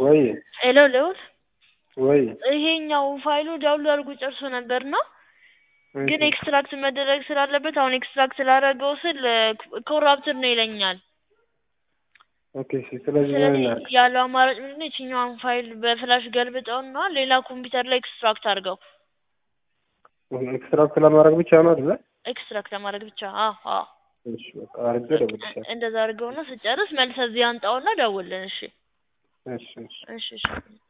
ወይ ሄሎ ልዑል ወይ ይሄኛው ፋይሉ ዳውንሎድ አድርጎ ጨርሶ ነበርና ግን ኤክስትራክት መደረግ ስላለበት አሁን ኤክስትራክት ላደረገው ስል ኮራፕትድ ነው ይለኛል። ኦኬ እሺ። ስለዚህ ምን ስለዚህ እናድርግ? ያለው አማራጭ ምንድን ነው? ይችኛዋን ፋይል በፍላሽ ገልብጠውና ሌላ ኮምፒውተር ላይ ኤክስትራክት አድርገው ኤክስትራክት ለማድረግ ብቻ ነው አይደለ? ኤክስትራክት ለማድረግ ብቻ። አዎ አዎ፣ እሺ በቃ አድርጌ እደውልልሻለሁ። እንደዛ አድርገውና ስጨርስ መልሰህ እዚህ አንጣውና ደውልልን። እሺ እሺ እሺ። እሺ እሺ።